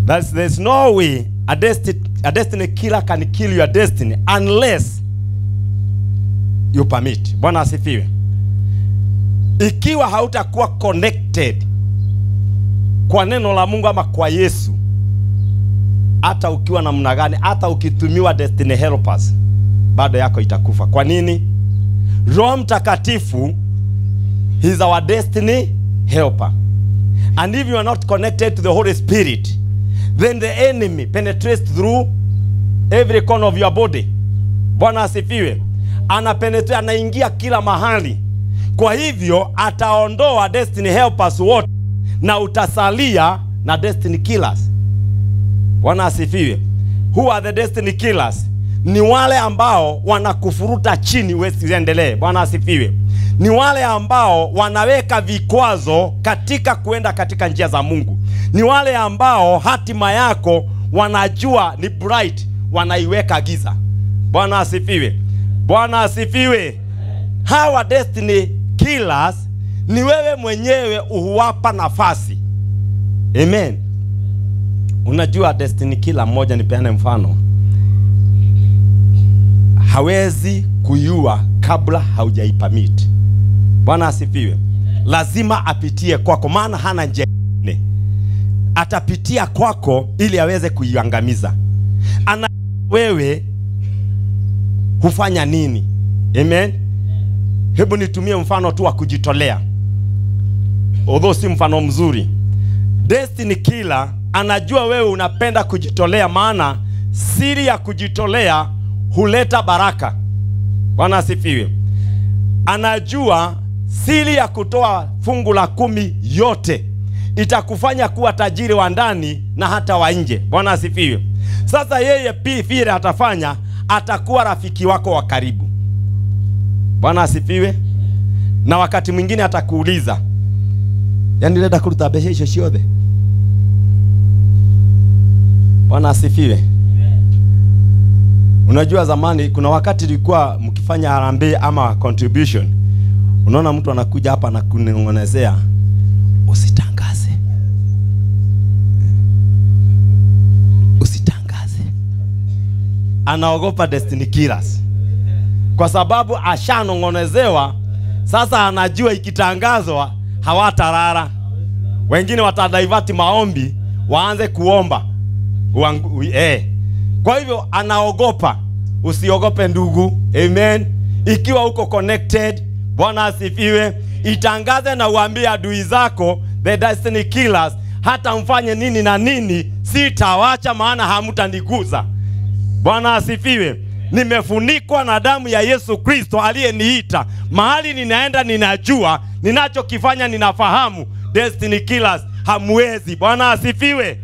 That's, there's no way a destiny, a destiny killer can kill your destiny unless you permit. Bwana asifiwe. Ikiwa hautakuwa connected kwa neno la Mungu ama kwa Yesu, hata ukiwa namna gani, hata ukitumiwa destiny helpers, bado yako itakufa. Kwa nini? Roho Mtakatifu He's our destiny helper. And if you are not connected to the Holy Spirit, then the enemy penetrates through every corner of your body. Bwana asifiwe. Ana penetrate, anaingia kila mahali. Kwa hivyo ataondoa destiny helpers wote na utasalia na destiny killers. Bwana asifiwe. Who are the destiny killers? Ni wale ambao wanakufuruta chini usiendelee. Bwana asifiwe. Ni wale ambao wanaweka vikwazo katika kuenda katika njia za Mungu. Ni wale ambao hatima yako wanajua ni bright, wanaiweka giza. Bwana asifiwe. Bwana asifiwe. Hawa destiny killers ni wewe mwenyewe uhuwapa nafasi. Amen. Unajua destiny killer mmoja, nipeane mfano, hawezi kuiua kabla haujaipamit. Bwana asifiwe. Lazima apitie kwako, maana hana njia nyingine. Atapitia kwako ili aweze kuiangamiza. Ana wewe hufanya nini? Amen. Hebu nitumie mfano tu wa kujitolea, although si mfano mzuri. Destiny killer anajua wewe unapenda kujitolea, maana siri ya kujitolea huleta baraka. Bwana asifiwe. Anajua siri ya kutoa fungu la kumi yote itakufanya kuwa tajiri wa ndani na hata wa nje. Bwana asifiwe. Sasa yeye pi vile atafanya, atakuwa rafiki wako wa karibu. Bwana asifiwe. Na wakati mwingine atakuuliza, yani renda kuruta mbeca icio ciothe? Bwana asifiwe. Unajua zamani kuna wakati ilikuwa mkifanya harambee ama contribution, unaona mtu anakuja hapa na kunong'onezea, usitangaze, usitangaze. Anaogopa destiny killers kwa sababu ashanong'onezewa. Sasa anajua ikitangazwa hawatarara, wengine watadaivati maombi waanze kuomba Uangu, eh. Kwa hivyo anaogopa. Usiogope ndugu, amen. Ikiwa uko connected, Bwana asifiwe, itangaze na uambie adui zako, the destiny killers, hata mfanye nini na nini, sitawacha, maana hamtaniguza. Bwana asifiwe. Nimefunikwa na damu ya Yesu Kristo aliyeniita. Mahali ninaenda ninajua, ninachokifanya ninafahamu. Destiny killers hamwezi. Bwana asifiwe.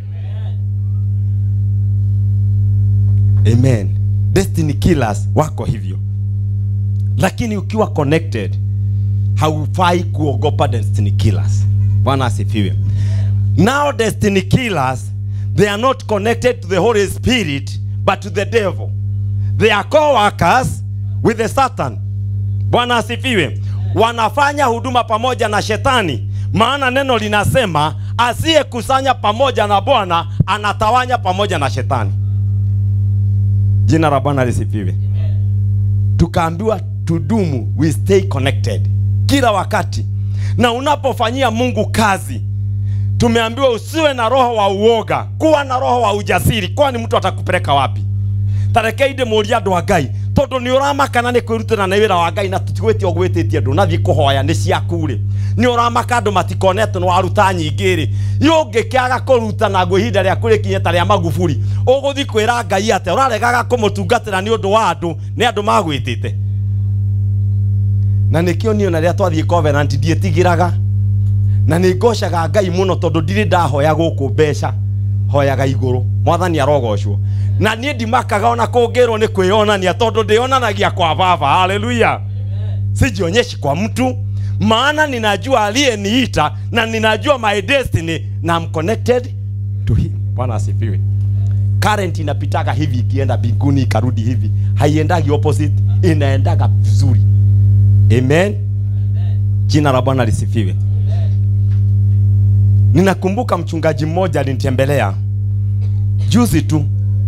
Amen. Destiny killers wako hivyo, lakini ukiwa connected haufai kuogopa destiny killers. Bwana asifiwe. Now destiny killers they are not connected to the Holy Spirit but to the devil. They are co-workers with the Satan. Bwana asifiwe. Wanafanya huduma pamoja na shetani, maana neno linasema asiyekusanya pamoja na Bwana anatawanya pamoja na shetani. Jina la Bwana lisifiwe. Tukaambiwa tudumu, we stay connected kila wakati, na unapofanyia Mungu kazi, tumeambiwa usiwe na roho wa uoga, kuwa na roho wa ujasiri, kwani mtu atakupeleka wapi? tarekeinde muria andu a ngai tondu ni uramakana ni kwirutira na wira wa ngai na tutigwitie ogwitie andu nathie kuhoya ni ciaku ri ni uramaka andu matikonete ni waruta nyingi ri yungikiaga kuruta na ngũ ihinda rĩaku rĩkinye ta rĩa magufuri ũgũthi kwĩra ngai atĩ ũraregaga kũmũtungatĩra nĩ ũndũ wa andũ nĩ andũ magwĩtĩte na nĩkĩo niĩ na rĩrĩa twathiĩ covenant ndiĩtigĩraga na nĩ ngocaga ngai mũno tondũ ndirĩ ndahoya gũkũ mbeca hoyaga igũrũ mwathani arogocwo na niĩ ndimakaga ona kũngĩrwo nĩ kwĩonania tondũ ndĩonanagia kwa baba haleluya sijionyeshi kwa mtu maana ninajua aliyeniita na ninajua my destiny na I'm connected to him bwana asifiwe current inapitaga hivi ikienda mbinguni ikarudi hivi haiendagi opposite inaendaga vizuri amen jina la bwana lisifiwe ninakumbuka mchungaji mmoja alinitembelea juzi tu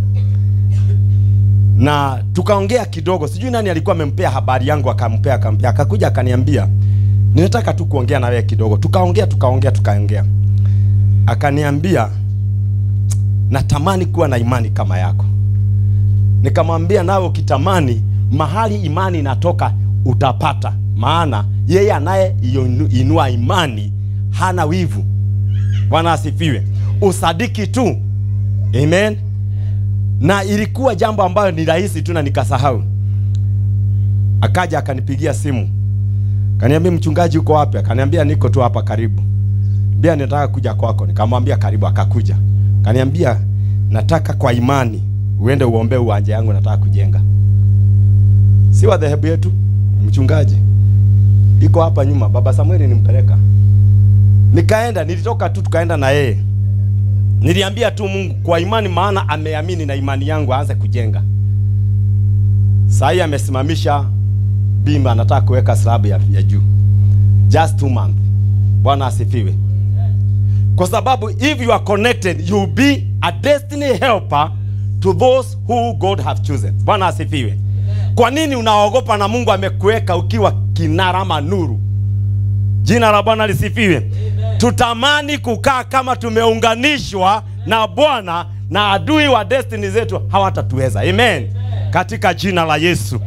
na tukaongea kidogo sijui nani alikuwa amempea habari yangu akampea akampea akakuja akaniambia ninataka tu kuongea na wewe kidogo tukaongea tukaongea tukaongea akaniambia natamani kuwa na imani kama yako nikamwambia nawe ukitamani mahali imani inatoka utapata maana yeye anayeinua imani hana wivu bwana asifiwe usadiki tu amen na ilikuwa jambo ambayo ni rahisi tu na nikasahau akaja akanipigia simu kaniambia mchungaji uko wapi akaniambia niko tu hapa karibu bia nataka kuja kwako nikamwambia karibu akakuja kaniambia nataka kwa imani uende uombee uwanja yangu nataka kujenga si wa dhehebu yetu mchungaji iko hapa nyuma baba samueli nimpeleka nikaenda nilitoka tu tukaenda na yeye niliambia tu mungu kwa imani maana ameamini na imani yangu aanze kujenga saa hii amesimamisha bima anataka kuweka slabu ya, ya juu just two month bwana asifiwe kwa sababu if you are connected you will be a destiny helper to those who god have chosen bwana asifiwe kwa nini unaogopa na mungu amekuweka ukiwa kinara ama nuru jina la bwana lisifiwe tutamani kukaa kama tumeunganishwa na bwana na adui wa destiny zetu hawatatuweza amen katika jina la yesu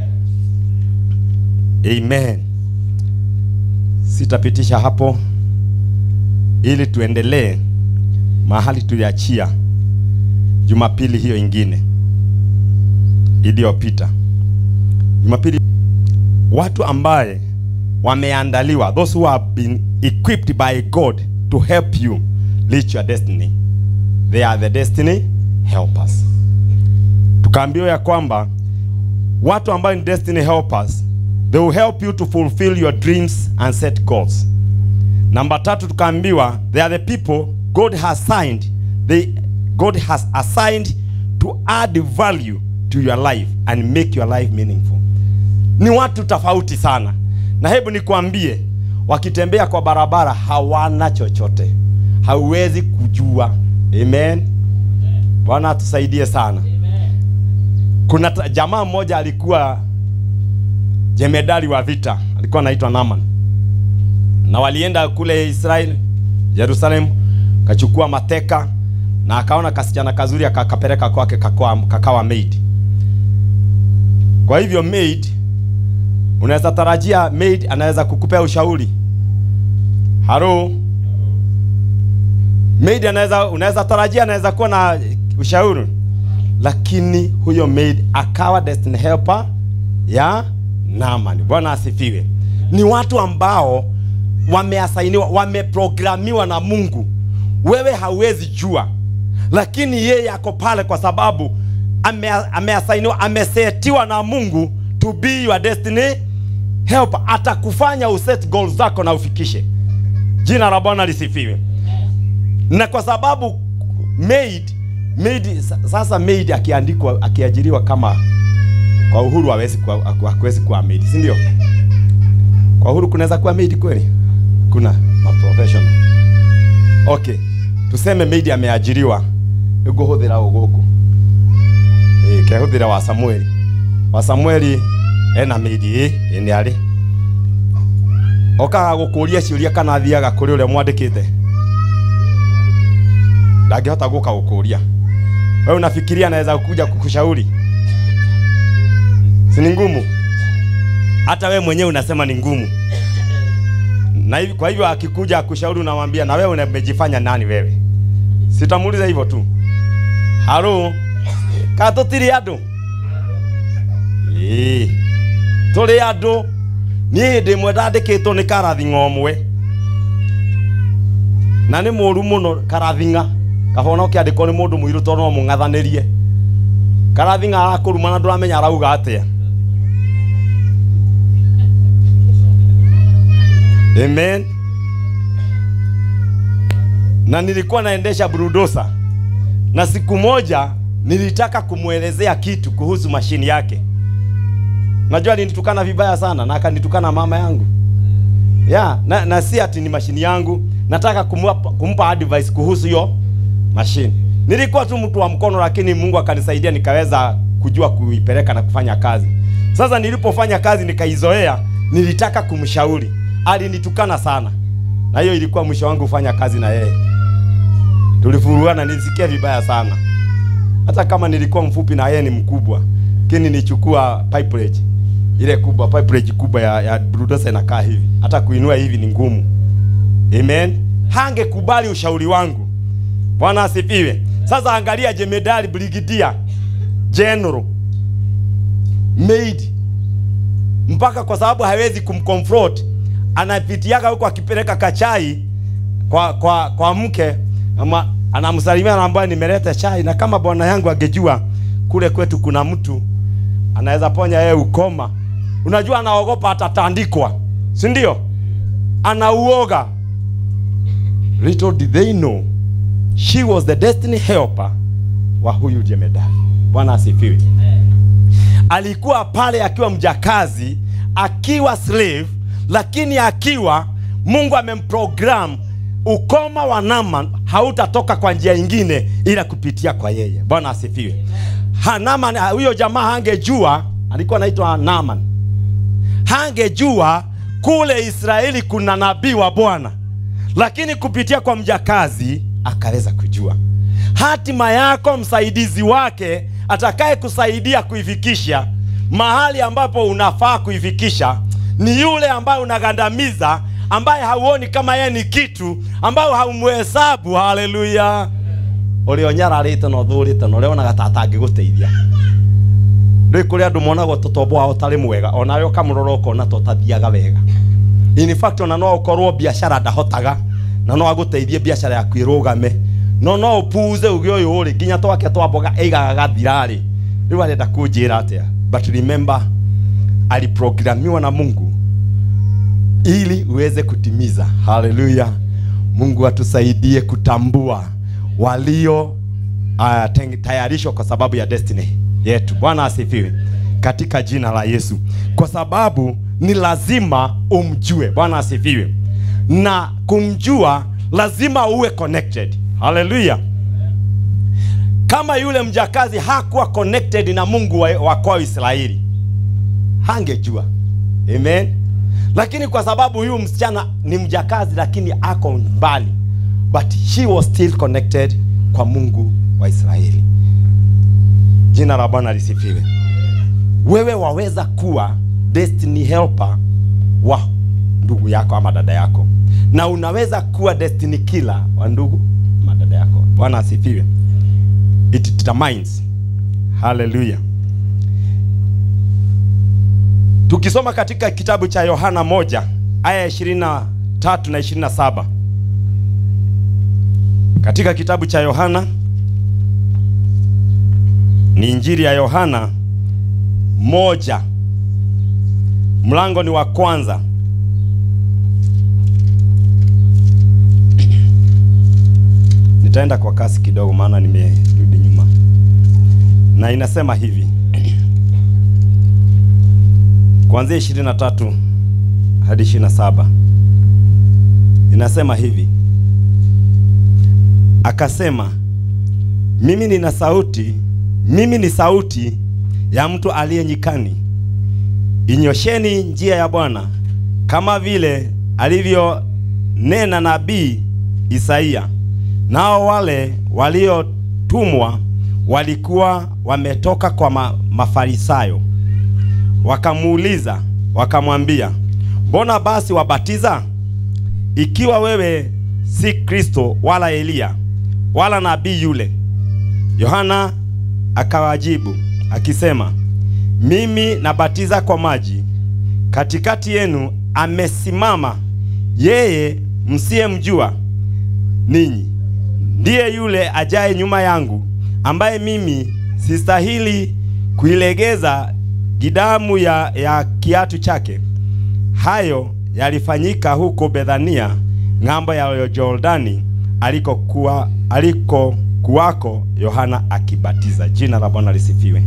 amen sitapitisha hapo ili tuendelee mahali tuliachia jumapili hiyo ingine iliyopita jumapili watu ambaye wameandaliwa those who have been equipped by god to help you reach your destiny they are the destiny helpers tukaambiwa ya kwamba watu ambao ni destiny helpers they will help you to fulfill your dreams and set goals namba tatu tukaambiwa they are the people god has assigned they, god has assigned to add value to your life and make your life meaningful ni watu tofauti sana na hebu nikwambie wakitembea kwa barabara hawana chochote hauwezi kujua amen bwana atusaidie sana kuna ta- jamaa mmoja alikuwa jemedali wa vita alikuwa anaitwa naman na walienda kule israel jerusalem kachukua mateka na akaona kasichana kazuri akakapeleka kwake kakawa, kakawa maid kwa hivyo maid unaweza tarajia maid anaweza kukupea ushauri halo maid anaweza unaweza tarajia anaweza kuwa na ushauri lakini huyo maid akawa destiny helper ya Naaman. Bwana asifiwe. Ni watu ambao wameasainiwa, wameprogramiwa na Mungu. Wewe hauwezi jua, lakini yeye ako pale kwa sababu ame, ameasainiwa, amesetiwa na Mungu to be your destiny helper. Atakufanya uset goals zako na ufikishe. Jina la Bwana lisifiwe. Na kwa sababu maid maid sasa maid akiandikwa akiajiriwa kama kwa uhuru hawezi kuwa hakuwezi kuwa maid, si ndio? Kwa uhuru kunaweza kuwa maid kweli? Kuna ma professional. Okay. Tuseme maid ameajiriwa iguhuthira uguku. Eh, kehuthira wa Samueli. Wa Samueli ena maid eh, ni ari. Okaga gukuria ciuria kana athiaga kuri uria mwandikite. Ndangĩhota gũka gũkũria. Wewe unafikiria anaweza kuja kukushauri? si ni ngumu? Hata wewe mwenyewe unasema ni ngumu. Na hivi kwa hivyo akikuja akushauri, unamwambia na wewe umejifanya nani wewe? Sitamuuliza hivyo tu. Halo, ka tutiri andu ĩĩ tũrĩ andũ niĩ hĩndĩ ĩmwe ndandĩkĩtwo nĩ karathing'a ũmwe na nĩ mũũru mũno karathing'a kabona ũkĩandĩkwo nĩ mũndũ mũirũ tondũ no mũng'athanĩrie karathing'a arakũruma na ndũramenya arauga atĩa amen na nilikuwa naendesha burudosa na siku moja nilitaka kumwelezea kitu kuhusu mashini yake najua alinitukana vibaya sana na akanitukana mama yangu ya na, na si ati ni mashini yangu nataka kumpa, kumpa advice kuhusu hiyo mashini nilikuwa tu mtu wa mkono lakini mungu akanisaidia nikaweza kujua kuipeleka na kufanya kazi sasa nilipofanya kazi nikaizoea nilitaka kumshauri alinitukana sana na hiyo ilikuwa mwisho wangu kufanya kazi na yeye tulifuruana nilisikia vibaya sana hata kama nilikuwa mfupi na yeye ni mkubwa lakini nichukua pipeage ile kubwa pipeage kubwa ya, ya bulldozer inakaa hivi hata kuinua hivi ni ngumu amen hangekubali ushauri wangu bwana asifiwe sasa angalia jemedali brigidia general maid mpaka kwa sababu hawezi kumconfront anapitiaga huko akipeleka kachai kwa kwa kwa mke ama anamsalimia anaambia nimeleta chai na kama bwana yangu angejua kule kwetu kuna mtu anaweza ponya yeye ukoma unajua anaogopa atatandikwa si ndio anauoga little did they know she was the destiny helper wa huyu jemedari bwana asifiwe alikuwa pale akiwa mjakazi akiwa slave lakini akiwa mungu amemprogram ukoma wa naman hautatoka kwa njia ingine ila kupitia kwa yeye bwana asifiwe Ha, Naaman, ha, huyo jamaa hangejua alikuwa anaitwa naman hangejua kule israeli kuna nabii wa bwana lakini kupitia kwa mjakazi akaweza kujua hatima yako msaidizi wake atakaye kusaidia kuifikisha mahali ambapo unafaa kuifikisha ni yule ambaye unagandamiza ambaye hauoni kama yeye ni kitu ambayo haumhesabu haleluya ũrĩa na ũthũrĩte na ũrĩa onaga ta atangĩgũteithia rĩu kũrĩ andũ monagwo tũtombo wao tarĩ mwega onawe ũkamũrora ũkona to tathiaga wega in fact ona no ũkorwo biacara ndahotaga na no agũteithie biacara yaku ĩrũgame no no ũpuze uge ũyũ rĩ nginya twake twa mboga ĩigaga gathira-rĩ rĩu arenda kũnjĩra atĩa but remember aliprogramiwa na mungu ili uweze kutimiza haleluya mungu atusaidie kutambua walio uh, tayarishwa kwa sababu ya destiny yetu bwana asifiwe katika jina la yesu kwa sababu ni lazima umjue bwana asifiwe na kumjua lazima uwe connected haleluya kama yule mjakazi hakuwa connected na mungu wa, wa kwao israeli hangejua amen lakini kwa sababu huyu msichana ni mjakazi lakini ako mbali but she was still connected kwa mungu wa israeli jina la bwana lisifiwe wewe waweza kuwa destiny helper wa ndugu yako ama dada yako na unaweza kuwa destiny killer wa ndugu ama dada yako bwana asifiwe it determines haleluya tukisoma katika kitabu cha yohana moja aya ya 23 na 27 katika kitabu cha yohana ni injili ya yohana moja mlango ni wa kwanza nitaenda kwa kasi kidogo maana nimerudi nyuma na inasema hivi kuanzia 23 hadi 27 inasema hivi akasema mimi nina sauti mimi ni sauti ya mtu aliye nyikani inyosheni njia ya bwana kama vile alivyonena nabii isaia nao wale waliotumwa walikuwa wametoka kwa ma, mafarisayo wakamuuliza wakamwambia mbona basi wabatiza ikiwa wewe si kristo wala eliya wala nabii yule yohana akawajibu akisema mimi nabatiza kwa maji katikati yenu amesimama yeye msiyemjua ninyi ndiye yule ajaye nyuma yangu ambaye mimi sistahili kuilegeza gidamu ya, ya kiatu chake hayo yalifanyika huko bethania ng'ambo ya jordani alikokuwa aliko kuwako yohana akibatiza jina la bwana lisifiwe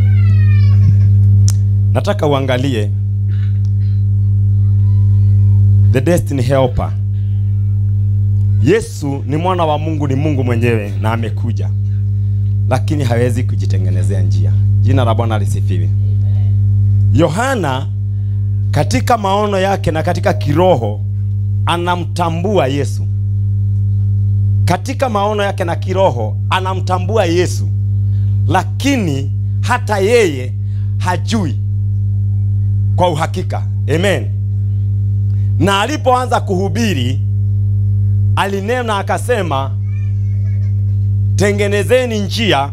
nataka uangalie the destiny helper Yesu ni mwana wa Mungu, ni Mungu mwenyewe na amekuja, lakini hawezi kujitengenezea njia. Jina la Bwana lisifiwe. Yohana katika maono yake na katika kiroho anamtambua Yesu. Katika maono yake na kiroho anamtambua Yesu, lakini hata yeye hajui kwa uhakika. Amen. Na alipoanza kuhubiri alinena akasema, tengenezeni njia,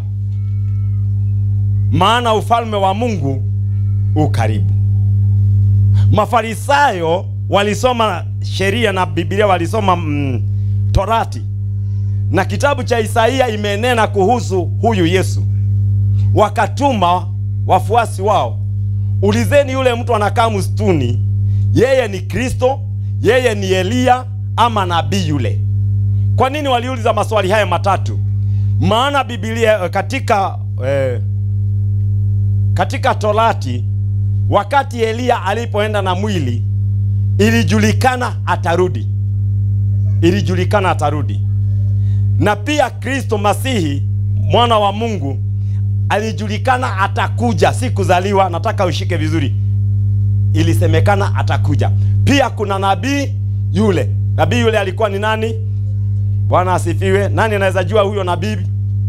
maana ufalme wa Mungu u karibu. Mafarisayo walisoma sheria na Biblia, walisoma mm, Torati na kitabu cha Isaia imenena kuhusu huyu Yesu. Wakatuma wafuasi wao, ulizeni yule mtu anakaa msituni, yeye ni Kristo, yeye ni Eliya ama nabii yule? Kwa nini waliuliza maswali haya matatu? Maana Biblia katika eh, katika Torati wakati Eliya alipoenda na mwili ilijulikana atarudi, ilijulikana atarudi. Na pia Kristo Masihi mwana wa Mungu alijulikana atakuja, si kuzaliwa. Nataka ushike vizuri, ilisemekana atakuja. Pia kuna nabii yule. Nabii yule alikuwa ni nani? Bwana asifiwe. Nani anaweza jua huyo nabii?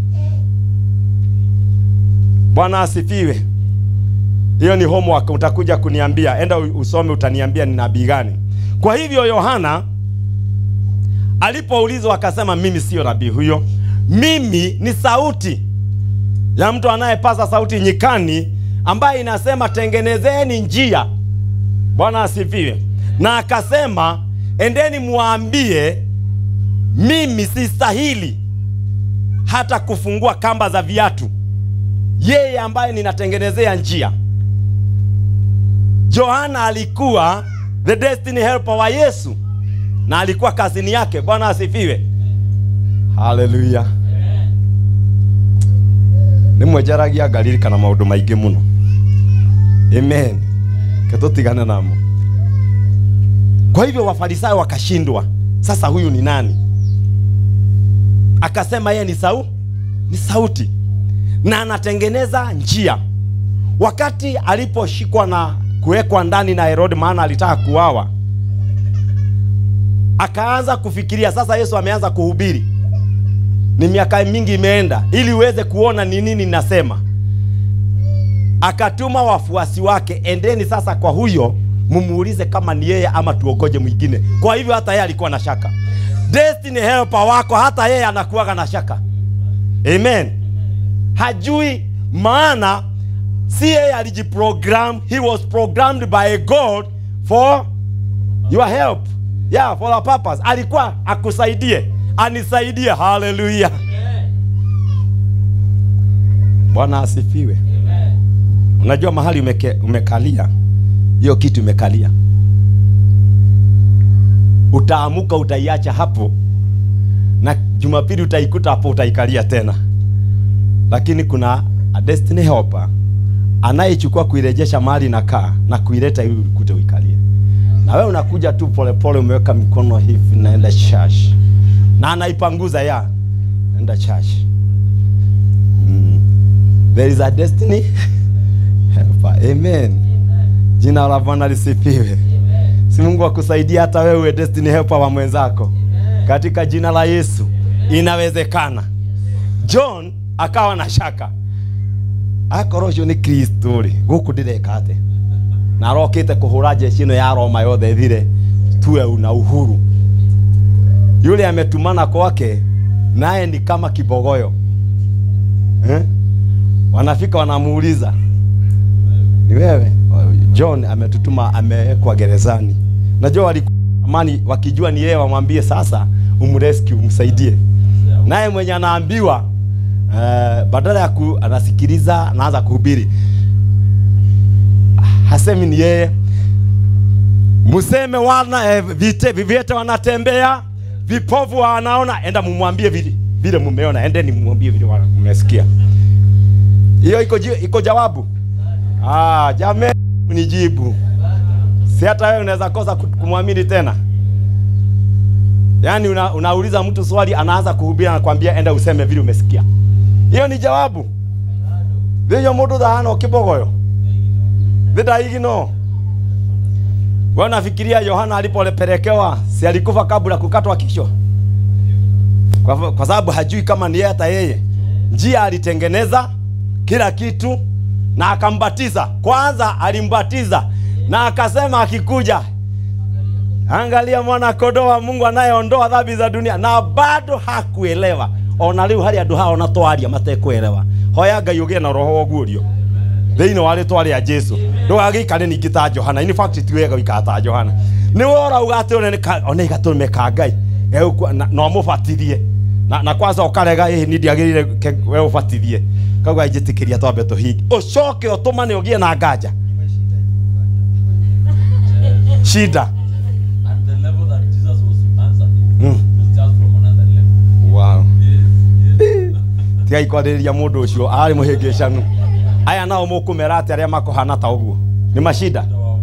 Bwana asifiwe. Hiyo ni homework, utakuja kuniambia. Enda usome, utaniambia ni nabii gani. Kwa hivyo Yohana alipoulizwa akasema, mimi siyo nabii huyo, mimi ni sauti ya mtu anayepaza sauti nyikani, ambaye inasema tengenezeni njia. Bwana asifiwe. Na akasema, endeni muambie, mimi sistahili hata kufungua kamba za viatu, yeye ambaye ninatengenezea njia. Yohana alikuwa the destiny helper wa Yesu na alikuwa kazini yake. Bwana asifiwe, haleluya. nimwejaragia ngaririkana maundu maingi muno amen ketutigane namo kwa hivyo wafarisayo wakashindwa sasa huyu ni nani akasema yeye ni sau ni sauti na anatengeneza njia wakati aliposhikwa na kuwekwa ndani na Herode maana alitaka kuawa akaanza kufikiria sasa Yesu ameanza kuhubiri ni miaka mingi imeenda ili uweze kuona ni nini nasema akatuma wafuasi wake endeni sasa kwa huyo mumuulize kama ni yeye ama tuogoje mwingine kwa hivyo hata yeye alikuwa na shaka destiny helper wako hata yeye anakuwaga na shaka amen hajui maana si yeye alijiprogram he was programmed by god for your help yeah for a purpose alikuwa akusaidie anisaidie haleluya bwana asifiwe unajua mahali umeke, umekalia hiyo kitu umekalia utaamuka utaiacha hapo na jumapili utaikuta hapo utaikalia tena lakini kuna a destiny helper anayechukua kuirejesha mahali na kaa na kuileta ili ukute uikalie na wewe unakuja tu polepole umeweka mikono hivi naenda church na anaipanguza ya naenda church mm. there is a destiny helper amen jina la bwana lisifiwe si mungu akusaidia hata wewe uwe destiny helper wa mwenzako katika jina la yesu inawezekana john akawa na shaka akorwo ũcio nĩ kristo rĩ gũkũ ndĩreka atĩ na arokĩte kũhũra jeshi ĩno ya roma yothe thire tuwe na uhuru yule ametumana kwake naye ni kama kibogoyo eh? wanafika wanamuuliza ni wewe john ametutuma amewekwa gerezani najua waliamani wakijua ni yeye wamwambie sasa umrescue umsaidie naye mwenye anaambiwa uh, badala ya ku, anasikiliza anaanza kuhubiri hasemi ni yeye museme wana eh, vite, viviete wanatembea vipovu wanaona enda mumwambie vile vile mumeona endeni mumwambie vile wana- mmesikia hiyo iko, ji- iko jawabu ah, jame nijibu si hata wewe unaweza kosa ku- kumwamini tena yaani una, unauliza mtu swali anaanza kuhubiri anakwambia enda useme vile umesikia hiyo ni jawabu thiyo mundu thahana kibogoyo thidaigino wewe nafikiria Yohana alipopelekewa si alikufa kabla kukatwa kichwa kwa, kwa sababu hajui kama ni yeye hata yeye njia alitengeneza kila kitu na akambatiza kwanza alimbatiza na akasema akikuja angalia mwana kondoo wa mungu anayeondoa dhambi za dunia na bado hakuelewa ona rĩu harĩ andũ hao ona twaria matekuelewa hoya ngai ũgĩe na roho wa ũguũrio thĩinĩ wa rĩtwa rĩa jesu ndũgagĩikare ningĩ ta johana in fact ti wega gũikara ta johana nĩ we ũrauga atĩ one nĩ- one igatũrĩme ka ngai Egũkua- na na ũmũbatithie na, na kwanza ũkarega ĩ ni ndiagĩrĩire ke- we ũbatithie kauga njĩtĩkĩria twambe tũhingi ũcoke ũtũmane ũgĩe na nganja shida And the level that Jesus was answering Mm. was just from another level. wow. Yes, yes. tigai kwarĩrĩria mũndũ ũcio arĩ mũhĩngĩcanu aya nao mũkũmera atĩ arĩa makũhana ta ũguo nĩ macida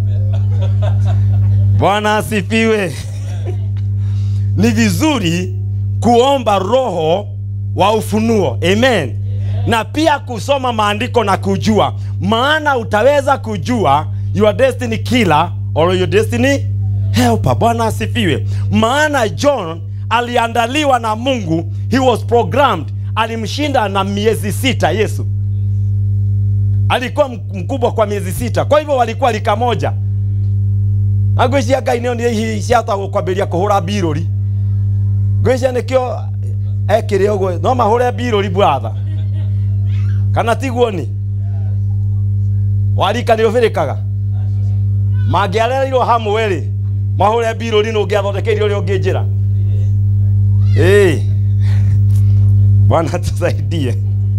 bwana asifiwe ni vizuri kuomba roho wa ufunuo amen na pia kusoma maandiko na kujua maana utaweza kujua your destiny killer or your destiny helper bwana asifiwe maana john aliandaliwa na mungu he was programmed alimshinda na miezi sita yesu alikuwa mk- mkubwa kwa miezi sita kwa hivyo walikuwa lika moja ngwĩcia ngai nĩo nĩ ihi ciatagwo kwambĩria kũhũra mbirũri ngwĩcia nĩkĩo ekĩrĩ ũguo no mahũre mbirũri bratha kana tiguo ni warika nĩ ũbĩrĩkaga mangĩarereirwo hamwe rĩ mahũre mbirũri nĩ ũngĩathondekeire ũrĩa ũngĩ njĩra ĩĩ bwana tusaidie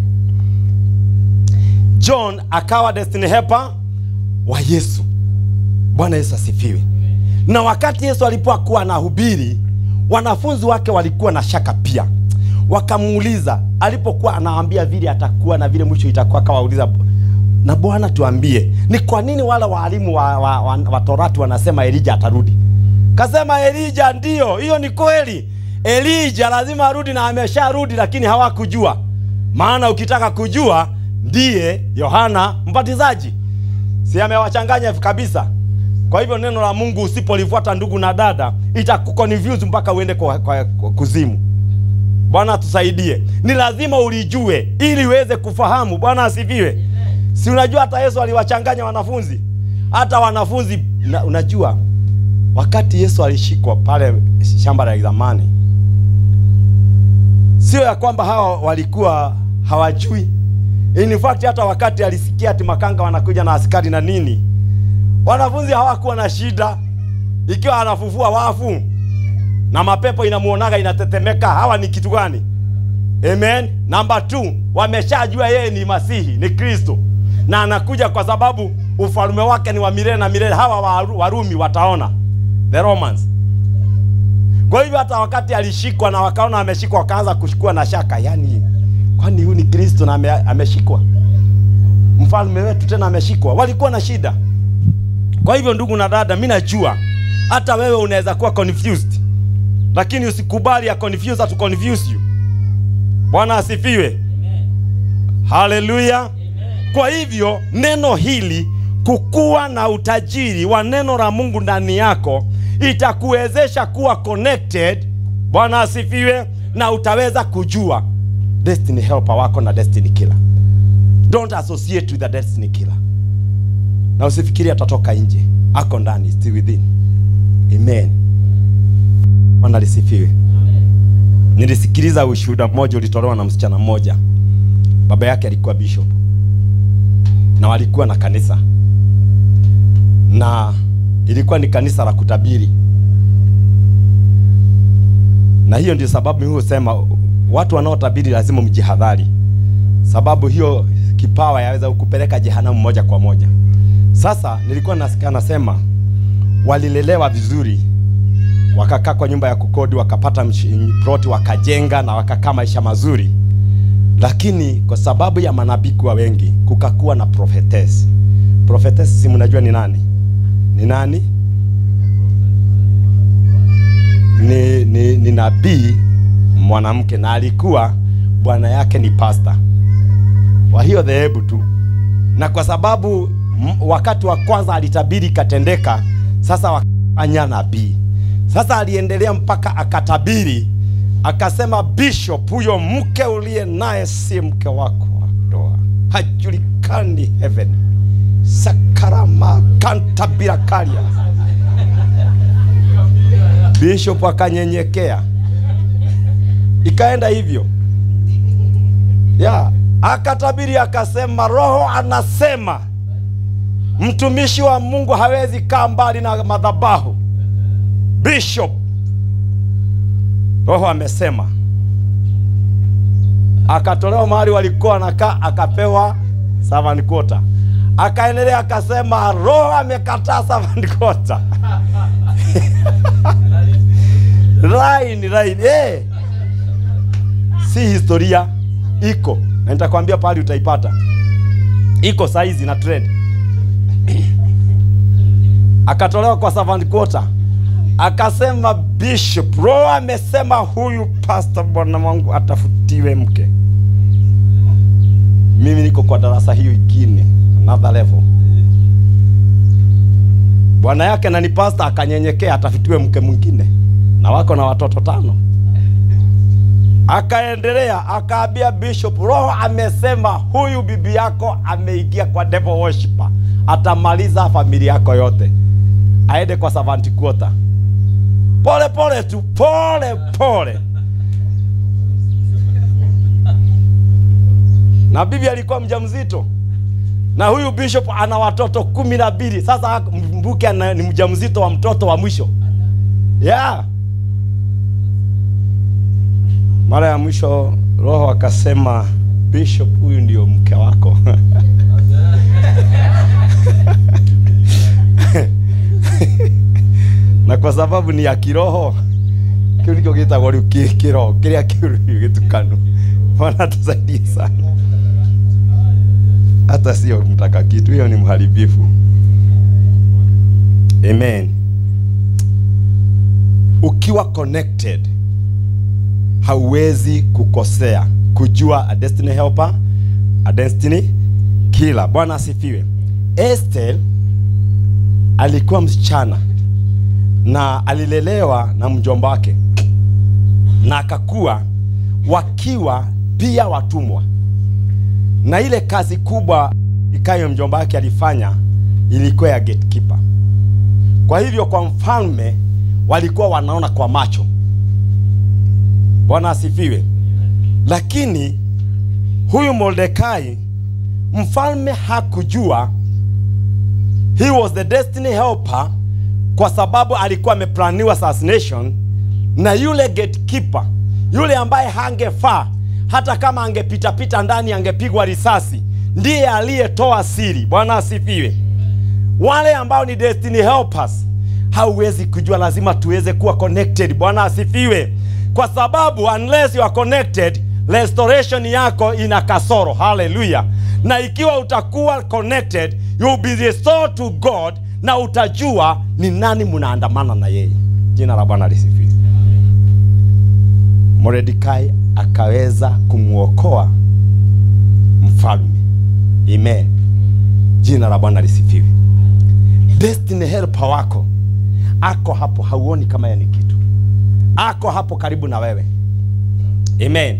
john akawa destiny helper wa yesu bwana yesu asifiwe na wakati yesu alipokuwa anahubiri wanafunzi wake walikuwa na shaka pia wakamuuliza alipokuwa anawaambia vile atakuwa na vile mwisho itakuwa akawauliza na bwana tuambie ni kwa nini wale waalimu wa, wa, wa, wa torati wanasema elija atarudi kasema elija ndio hiyo ni kweli elija lazima arudi na amesharudi lakini hawakujua maana ukitaka kujua ndiye yohana mbatizaji si amewachanganya kabisa kwa hivyo neno la mungu usipolifuata ndugu na dada itakuconfuse mpaka uende kwa, kwa, kwa kuzimu bwana atusaidie ni lazima ulijue ili uweze kufahamu bwana asifiwe si unajua hata yesu aliwachanganya wanafunzi hata wanafunzi na, unajua wakati yesu alishikwa pale shamba la zamani sio ya kwamba hawa walikuwa hawajui in fact hata wakati alisikia ati makanga wanakuja na askari na nini wanafunzi hawakuwa na shida ikiwa anafufua wafu na mapepo inamuonaga inatetemeka hawa ni kitu gani amen namba t wameshajua yeye ni masihi ni kristo na anakuja kwa sababu ufalme wake ni wa milele na milele hawa Waru- warumi wataona the romans kwa hivyo hata wakati alishikwa na wakaona ameshikwa wakaanza kushukua na shaka yani kwani huyu ni kristo na ame, ameshikwa mfalme wetu tena ameshikwa walikuwa na shida kwa hivyo ndugu na dada mi najua hata wewe unaweza kuwa confused lakini usikubali ya confuse to confuse you bwana asifiwe haleluya kwa hivyo neno hili kukuwa na utajiri wa neno la mungu ndani yako itakuwezesha kuwa connected bwana asifiwe na utaweza kujua destiny helper wako na destiny killer don't associate with the destiny killer na usifikiri atatoka nje ako ndani still within amen bwana lisifiwe nilisikiliza ushuhuda mmoja ulitolewa na msichana mmoja baba yake alikuwa bishop na walikuwa na kanisa na ilikuwa ni kanisa la kutabiri na hiyo ndio sababu mimi husema watu wanaotabiri lazima mjihadhari sababu hiyo kipawa yaweza kukupeleka jehanamu moja kwa moja sasa nilikuwa nasikia nasema walilelewa vizuri wakakaa kwa nyumba ya kukodi wakapata msh- ploti wakajenga na wakakaa maisha mazuri lakini kwa sababu ya manabii kuwa wengi kukakuwa na prophetess prophetess si mnajua ni nani ni nani ni, ni, ni nabii mwanamke na alikuwa bwana yake ni pasta wa hiyo dhehebu tu, na kwa sababu m- wakati wa kwanza alitabiri ikatendeka, sasa wakafanya nabii. Sasa aliendelea mpaka akatabiri, akasema, Bishop, huyo mke uliye naye si mke wako wa ndoa, hajulikani heaven sakarama kantabirakaria. Bishop akanyenyekea, ikaenda hivyo ya akatabiri akasema, Roho anasema mtumishi wa Mungu hawezi kaa mbali na madhabahu. Bishop, Roho amesema. Akatolewa mahali walikuwa wanakaa, akapewa servant quarter. Akaendelea akasema, Roho amekataa servant quarter. line line, eh si historia iko na nitakwambia pahali utaipata iko saizi na trend akatolewa kwa servant quarter akasema bishop roho amesema huyu pastor bwana wangu atafutiwe mke mimi niko kwa darasa hiyo ingine another level bwana yake na ni pastor akanyenyekea atafutiwe mke mwingine na wako na watoto tano akaendelea akaambia bishop roho amesema huyu bibi yako ameingia kwa devil worshiper atamaliza familia yako yote aende kwa servant quarter pole pole tu pole pole na bibi alikuwa mjamzito na huyu bishop ana watoto kumi na mbili sasa mbuke ana- ni mjamzito wa mtoto wa mwisho yeah mara ya mwisho roho akasema bishop huyu ndio mke wako na kwa sababu ni ya kiroho kiu nikio gitagwo riu ki kiroho kiria kiu riu gitukanu bwana tusaidie sana hata sio mtaka kitu hiyo ni mharibifu amen ukiwa connected hauwezi kukosea kujua a destiny helper a destiny killer bwana asifiwe Esther alikuwa msichana na alilelewa na mjomba wake na akakuwa wakiwa pia watumwa na ile kazi kubwa ikayo mjomba wake alifanya ilikuwa ya gatekeeper kwa hivyo kwa mfalme walikuwa wanaona kwa macho bwana asifiwe lakini huyu mordekai mfalme hakujua he was the destiny helper kwa sababu alikuwa ameplaniwa assassination na yule gatekeeper yule ambaye hangefaa hata kama angepitapita ndani angepigwa risasi ndiye aliyetoa siri bwana asifiwe wale ambao ni destiny helpers hauwezi kujua lazima tuweze kuwa connected bwana asifiwe kwa sababu unless you are connected restoration yako ina kasoro haleluya na ikiwa utakuwa connected you will be restored to god na utajua ni nani mnaandamana na yeye jina la bwana lisifiwe mordekai akaweza kumwokoa mfalme amen jina la bwana lisifiwe destiny helper wako ako hapo hauoni kama yeye ni kitu ako hapo karibu na wewe amen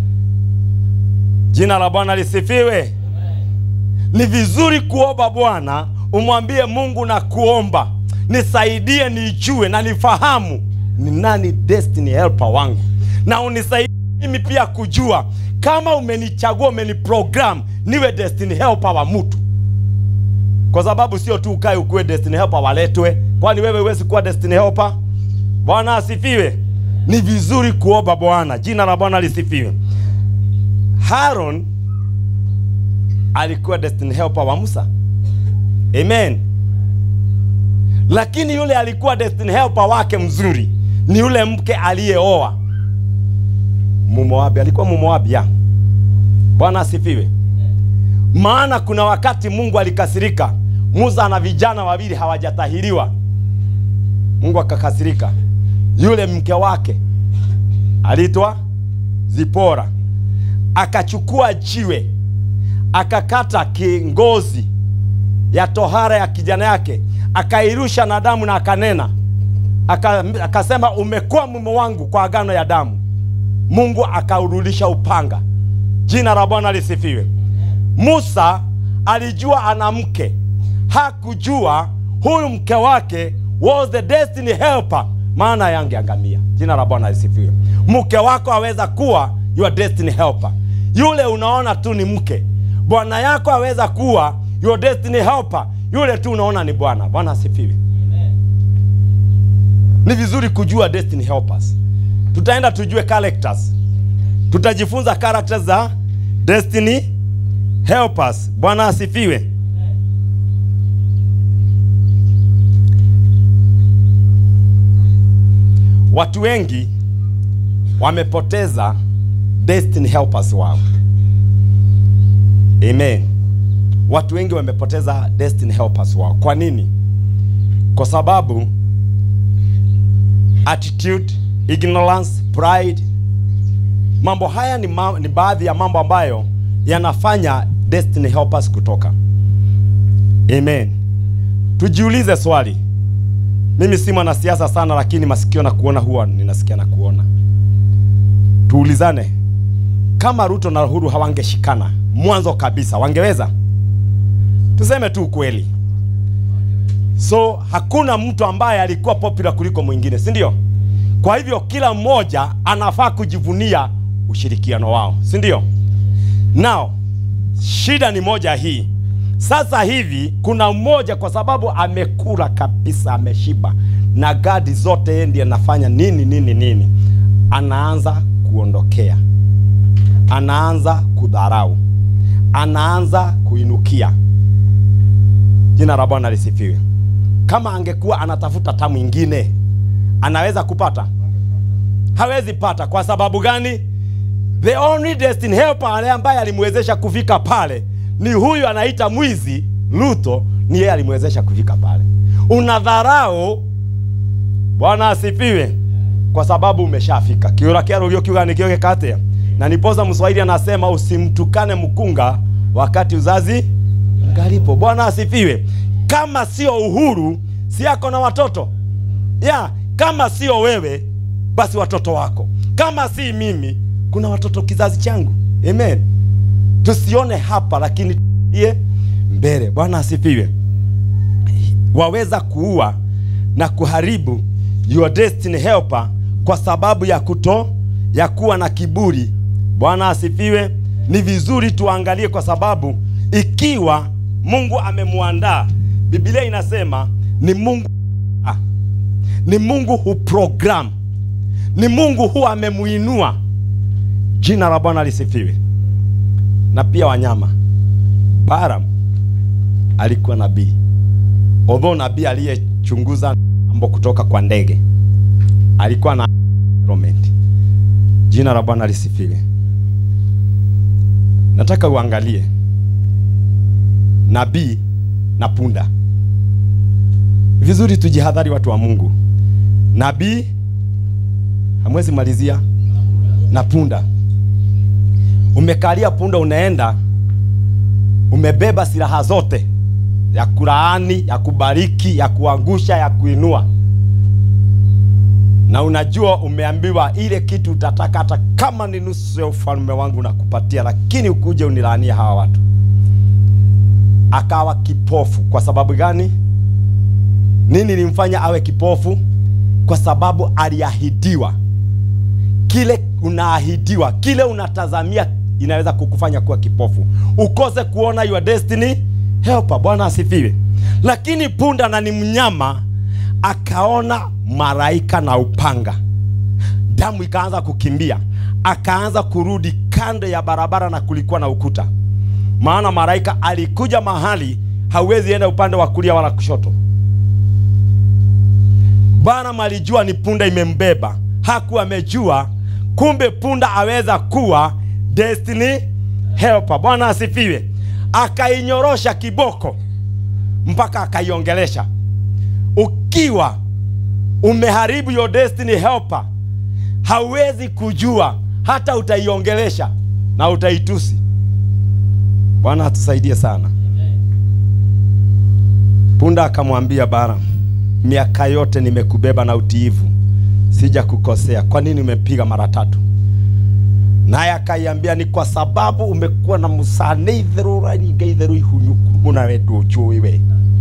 jina la bwana lisifiwe ni vizuri kuomba bwana umwambie mungu na kuomba nisaidie nijue na nifahamu ni nani destiny helper wangu na unisaidie mimi pia kujua kama umenichagua umeniprogram niwe destiny helper wa mtu kwa sababu sio tu ukae ukuwe destiny helper waletwe kwani wewe huwezi kuwa destiny helper bwana asifiwe ni vizuri kuomba bwana jina la bwana lisifiwe haron alikuwa destiny helper wa musa amen lakini yule alikuwa destiny helper wake mzuri ni yule mke aliyeoa mumoabi alikuwa mumoabi ya bwana asifiwe maana kuna wakati mungu alikasirika musa na vijana wawili hawajatahiriwa mungu akakasirika yule mke wake aliitwa Zipora, akachukua jiwe akakata kingozi ya tohara ya kijana yake akairusha na damu na akanena aka, akasema umekuwa mume wangu kwa agano ya damu. Mungu akaurudisha upanga. Jina la Bwana lisifiwe. Musa alijua ana mke, hakujua huyu mke wake was the destiny helper, maana yangeangamia. Jina la Bwana lisifiwe. Mke wako aweza kuwa your destiny helper. Yule unaona tu ni mke, bwana yako aweza kuwa your destiny helper. Yule tu unaona ni bwana. Bwana asifiwe. Ni vizuri kujua destiny helpers. Tutaenda tujue characters, tutajifunza characters za destiny helpers. Bwana asifiwe. Watu wengi wamepoteza destiny helpers wao. Amen. Watu wengi wamepoteza destiny helpers wao. Kwa nini? Kwa sababu attitude, ignorance, pride. Mambo haya ni, ma ni baadhi ya mambo ambayo yanafanya destiny helpers kutoka. Amen. Tujiulize swali. Mimi si mwanasiasa sana, lakini masikio na kuona huwa ninasikia na kuona. Tuulizane, kama Ruto na Uhuru hawangeshikana mwanzo kabisa, wangeweza? Tuseme tu ukweli. So hakuna mtu ambaye alikuwa popular kuliko mwingine, si ndio? Kwa hivyo kila mmoja anafaa kujivunia ushirikiano wao, si ndio? Now shida ni moja hii. Sasa hivi kuna mmoja kwa sababu amekula kabisa, ameshiba na gadi zote, yeye ndiye anafanya nini nini nini, anaanza kuondokea, anaanza kudharau, anaanza kuinukia. Jina la Bwana lisifiwe. Kama angekuwa anatafuta ta mwingine, anaweza kupata? Hawezi pata. Kwa sababu gani? The only destiny helper ale ambaye alimwezesha kufika pale ni huyu anaita mwizi Ruto, ni yeye alimwezesha kufika pale. Unadharau, Bwana asifiwe, kwa sababu umeshafika. kiura kiaro ulio kiuga nikio kate na nipoza Mswahili anasema usimtukane mkunga wakati uzazi ngalipo. Bwana asifiwe. Kama sio Uhuru, si yako na watoto ya kama sio wewe, basi watoto wako. Kama si mimi, kuna watoto kizazi changu. Amen. Tusione hapa, lakini iye mbele. Bwana asifiwe. Waweza kuua na kuharibu your destiny helper kwa sababu ya kuto ya kuwa na kiburi. Bwana asifiwe. Ni vizuri tuangalie, kwa sababu ikiwa Mungu amemwandaa, Biblia inasema ni Mungu ah, ni Mungu huprogram, ni Mungu huwa amemuinua. Jina la Bwana lisifiwe. Na pia wanyama, Balaam alikuwa nabii, although nabii aliyechunguza mambo kutoka kwa ndege, alikuwa na environment. Jina la Bwana lisifiwe. Nataka uangalie nabii na punda vizuri. Tujihadhari watu wa Mungu. Nabii hamwezi malizia na punda. Umekalia punda, unaenda umebeba silaha zote, ya kulaani, ya kubariki, ya kuangusha, ya kuinua, na unajua umeambiwa ile kitu utataka, hata kama ni nusu ya ufalme wangu nakupatia, lakini ukuje unilaanie hawa watu akawa kipofu. Kwa sababu gani? Nini limfanya awe kipofu? Kwa sababu aliahidiwa. Kile unaahidiwa, kile unatazamia, inaweza kukufanya kuwa kipofu, ukose kuona your destiny helper. Bwana asifiwe. Lakini punda na ni mnyama, akaona malaika na upanga, damu ikaanza kukimbia, akaanza kurudi kando ya barabara, na kulikuwa na ukuta maana malaika alikuja mahali hawezi enda upande wa kulia wala kushoto. Balaam alijua ni punda imembeba, hakuwa amejua kumbe punda aweza kuwa destiny helper. Bwana asifiwe. Akainyorosha kiboko mpaka akaiongelesha. Ukiwa umeharibu your destiny helper hauwezi kujua hata utaiongelesha na utaitusi bwana atusaidie sana punda akamwambia bara miaka yote nimekubeba na utiivu sija kukosea kwa nini umepiga mara tatu naye akaiambia ni kwa sababu umekuwa na musane itherå raringa itherå ihunyuku mũna we ndånjũĩ we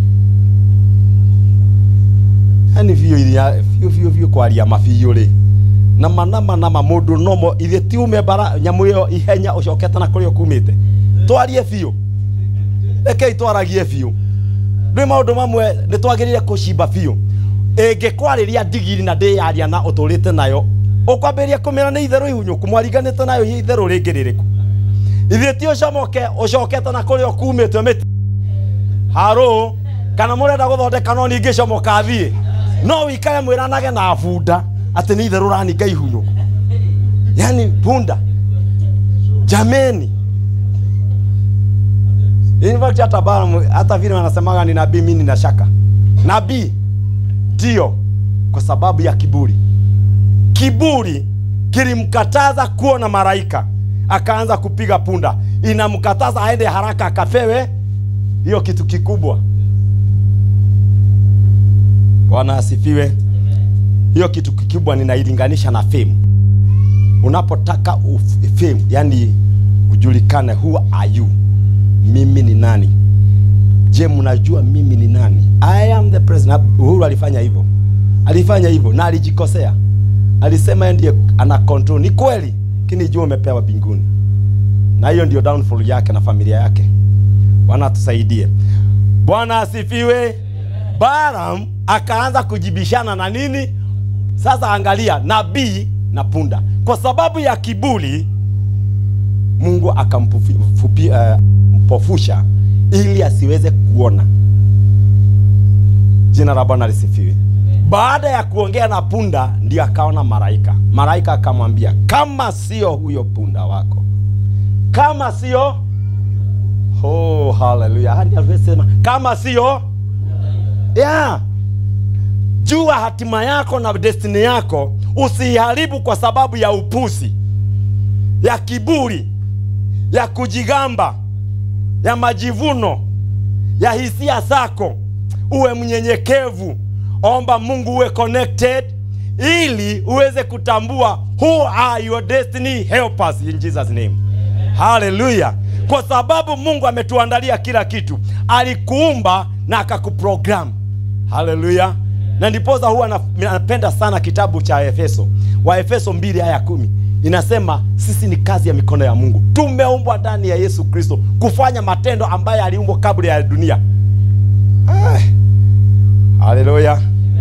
yani biå iria biå biå biå kwaria mabiå rĩ nama nama nama må ndå nomo ithe ti ume bara nyamå ä yo ihenya å cokete na kå rä o kumä te twarie biå rekei twaragie biå rä maå ndå mamwe nä twagä rä re kå cimba biå ä ngä kwarä ria ndigiri na ndä yaria na å tå rä te nayo å kwambä ria kå mä ra nä itherå ihunyå ku mwariganä te nayo itherå rä ngä rä rä ku ithe ti å comoke å cokete na kå rä o kumä te mä harå kana må renda gå thondeka no ningä comoka thiä no wä ikare mwä ranage na bunda atä nä itherå raninga ihunyå ku yani bunda jameni In fact hata Balaam hata vile wanasemaga ni nabii, mimi nina shaka. Nabii ndio, kwa sababu ya kiburi. Kiburi kilimkataza kuona malaika, akaanza kupiga punda, inamkataza aende haraka akapewe hiyo kitu kikubwa. Bwana asifiwe. Hiyo kitu kikubwa ninailinganisha na fame. Unapotaka uf- fame, yani ujulikane, who are you mimi ni nani je mnajua mimi ni nani i am the president uhuru alifanya hivyo alifanya hivyo na alijikosea alisema yeye ndiye ana control ni kweli lakini jua umepewa binguni na hiyo ndio downfall yake na familia yake bwana atusaidie bwana asifiwe Balaam akaanza kujibishana na nini sasa angalia nabii na kwa sababu ya kiburi mungu akampofusha ili asiweze kuona jina la bwana lisifiwe baada ya kuongea na punda ndio akaona malaika malaika akamwambia kama sio huyo punda wako kama sio oh, haleluya hadi alivyosema kama sio yeah. jua hatima yako na destiny yako usiiharibu kwa sababu ya upusi ya kiburi ya kujigamba ya majivuno ya hisia zako uwe mnyenyekevu omba mungu uwe connected ili uweze kutambua who are your destiny helpers in jesus name haleluya kwa sababu mungu ametuandalia kila kitu alikuumba na akakuprogram haleluya na ndiposa huwa na- napenda sana kitabu cha efeso wa efeso 2 aya kumi inasema sisi ni kazi ya mikono ya mungu tumeumbwa ndani ya yesu kristo kufanya matendo ambayo aliumbwa kabla ya dunia Ah, haleluya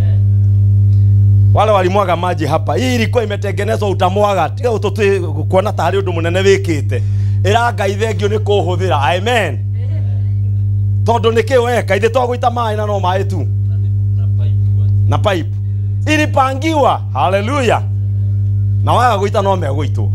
wale walimwaga maji hapa hii ilikuwa imetengenezwa utamwaga tiga ututi kuona tarĩ ũndũ mũnene wĩkĩte ĩrangai thengio nĩ kũhũthĩra amen tondũ nĩ kĩ weka ithe twagũita maĩ na no maĩ tu na pipe kwanza. na pipe ilipangiwa haleluya na waga gwita no megwitwo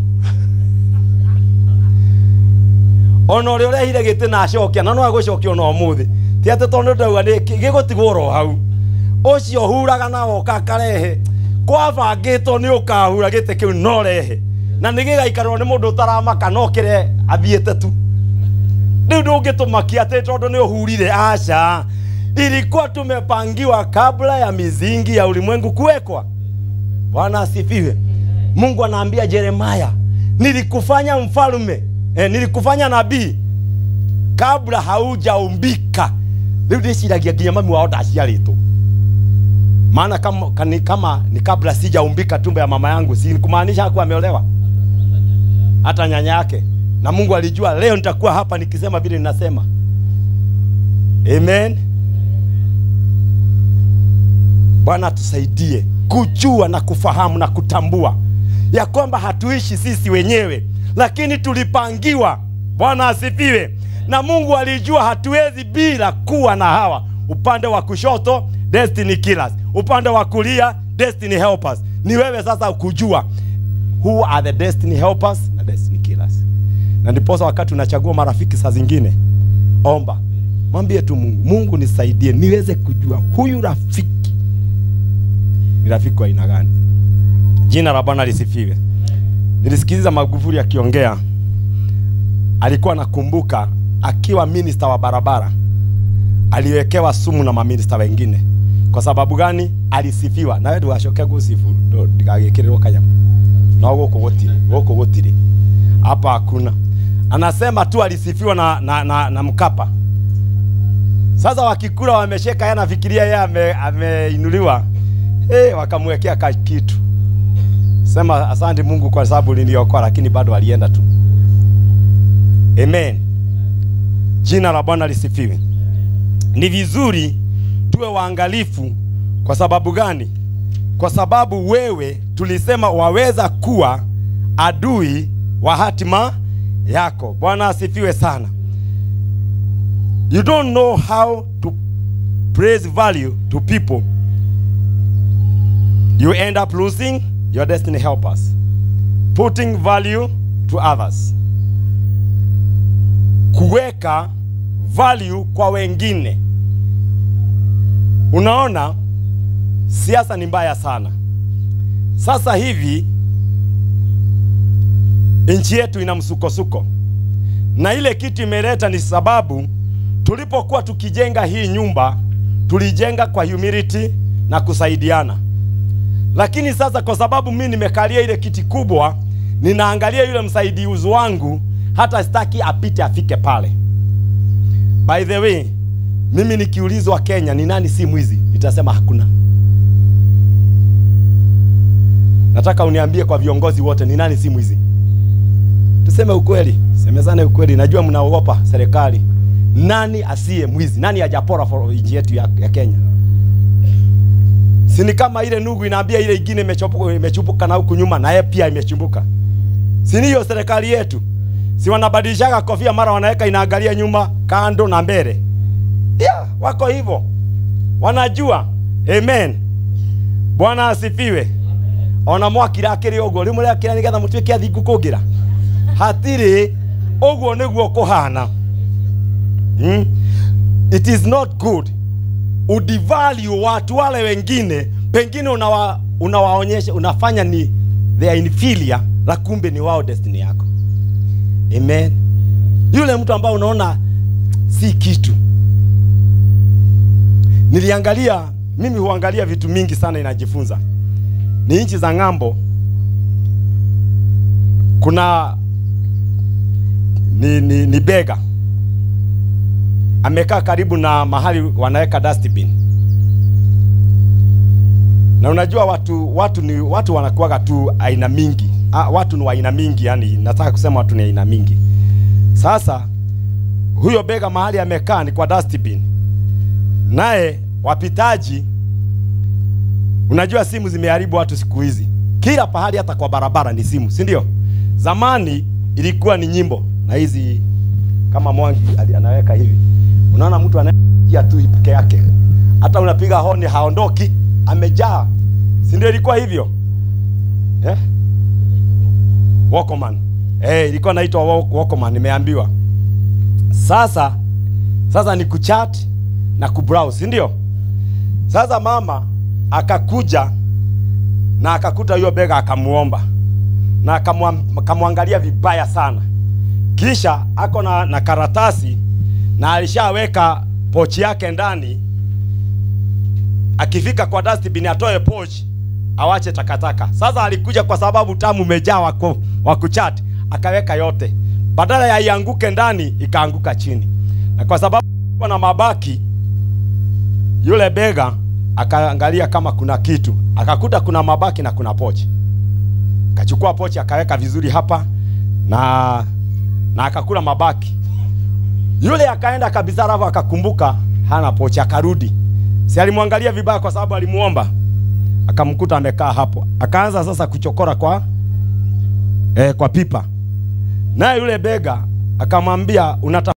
ona ũrĩa ũrehire gĩtĩ na acokia na no agũcokia ona ũmũthĩ ti atĩ tondũ ndauga gĩgũtigwo ro hau ũcio huraga na woka akarehe kwabangĩtwo nĩ ũkahura gĩtĩ kĩu no rehe na nĩ gĩgaikarwo nĩ mũndũ ũtaramaka no kĩre athiĩte tu rĩu ndũngĩtũmakia atĩ tondũ nĩ ũhurire aca ilikuwa tumepangiwa kabla ya mizingi ya ulimwengu kuwekwa bwana asifiwe mungu anaambia jeremaya nilikufanya mfalme eh, nilikufanya nabii kabla haujaumbika rĩu ndĩciragia nginya mami wao ndaciarĩtwo maana kama, kani, kama ni kabla sijaumbika tumbo ya mama yangu si kumaanisha hakuwa ameolewa hata nyanya yake na mungu alijua leo nitakuwa hapa nikisema vile ninasema amen bwana atusaidie kujua na kufahamu na kutambua ya kwamba hatuishi sisi wenyewe lakini tulipangiwa bwana asifiwe na mungu alijua hatuwezi bila kuwa na hawa upande wa kushoto destiny killers upande wa kulia destiny helpers ni wewe sasa kujua who are the destiny helpers na destiny killers na ndiposa wakati unachagua marafiki saa zingine omba mwambie tu mungu mungu nisaidie niweze kujua huyu rafiki ni rafiki wa aina gani? Jina la Bwana lisifiwe. Nilisikiliza Magufuli akiongea, alikuwa anakumbuka akiwa minista wa barabara aliwekewa sumu na maminista wengine. Kwa sababu gani? Alisifiwa nawe ndũgacoke gusifu ndigagĩkĩrĩrwo kanyamũ no gũkũ gũtirĩ gũkũ gũtirĩ hapa hakuna. Anasema tu alisifiwa na, na, na, na Mkapa. Sasa wakikula wamesheka, yeye anafikiria yeye ame, ameinuliwa hey, wakamwekea ka kitu. Sema asante Mungu kwa sababu niliokoa, lakini bado alienda tu. Amen. Jina la Bwana lisifiwe. Ni vizuri tuwe waangalifu. Kwa sababu gani? Kwa sababu wewe tulisema waweza kuwa adui wa hatima yako. Bwana asifiwe sana. You don't know how to praise value to people. You end up losing your destiny helpers. Putting value to others. Kuweka value kwa wengine. Unaona, siasa ni mbaya sana. Sasa hivi nchi yetu ina msukosuko, na ile kitu imeleta ni sababu tulipokuwa tukijenga hii nyumba tulijenga kwa humility na kusaidiana, lakini sasa kwa sababu mimi nimekalia ile kiti kubwa, ninaangalia yule msaidizi wangu, hata sitaki apite afike pale. By the way, mimi nikiulizwa Kenya ni nani si mwizi, nitasema hakuna. Nataka uniambie kwa viongozi wote ni nani si mwizi. Tuseme ukweli, semezane ukweli. Najua mnaogopa serikali. Nani asiye mwizi? Nani hajapora for nchi yetu ya, ya Kenya? Si ni kama ile nugu inaambia ile ingine imechopuka imechupuka na huku nyuma na yeye pia imechumbuka. Si ni hiyo serikali yetu? Si wanabadilishaga kofia mara wanaweka inaangalia nyuma, kando na mbele. Yeah, wako hivyo. Wanajua. Amen. Bwana asifiwe. Ona mwakira akiri uguo rimwe riakira nigetha mutuike athingu kungira hatiri uguo niguo kuhana hmm? it is not good udivalue watu wale wengine pengine unawa, unawaonyesha unafanya ni they are inferior la kumbe ni wao destiny yako amen yule mtu ambaye unaona si kitu niliangalia mimi huangalia vitu mingi sana inajifunza ni nchi za ng'ambo kuna ni, ni, ni bega amekaa karibu na mahali wanaweka dustbin na unajua watu watu ni watu wanakuwaga tu aina mingi ah, watu ni wa aina mingi yani nataka kusema watu ni aina mingi sasa huyo bega mahali amekaa ni kwa dustbin naye wapitaji unajua simu zimeharibu watu siku hizi kila pahali hata kwa barabara ni simu si ndio zamani ilikuwa ni nyimbo na hizi kama mwangi ali- anaweka hivi unaona mtu anaia tu peke yake hata unapiga honi haondoki amejaa si ndio ilikuwa hivyo eh? Walkman eh, ilikuwa naitwa Walk- Walkman nimeambiwa sasa sasa ni kuchat na kubrowse si ndio sasa mama akakuja na akakuta hiyo bega akamuomba na akamwa- akamwangalia vibaya sana kisha ako na, na karatasi na alishaweka pochi yake ndani akifika kwa dustbin atoe pochi awache takataka sasa alikuja kwa sababu tamu umejaa wako wa kuchat akaweka yote badala ya ianguke ndani ikaanguka chini na kwa sababu kulikuwa na mabaki yule bega akaangalia kama kuna kitu akakuta kuna mabaki na kuna pochi akachukua pochi akaweka vizuri hapa na na akakula mabaki yule akaenda kabisa alafu akakumbuka hana pochi akarudi si alimwangalia vibaya kwa sababu alimuomba akamkuta amekaa hapo akaanza sasa kuchokora kwa eh, kwa pipa naye yule bega akamwambia unata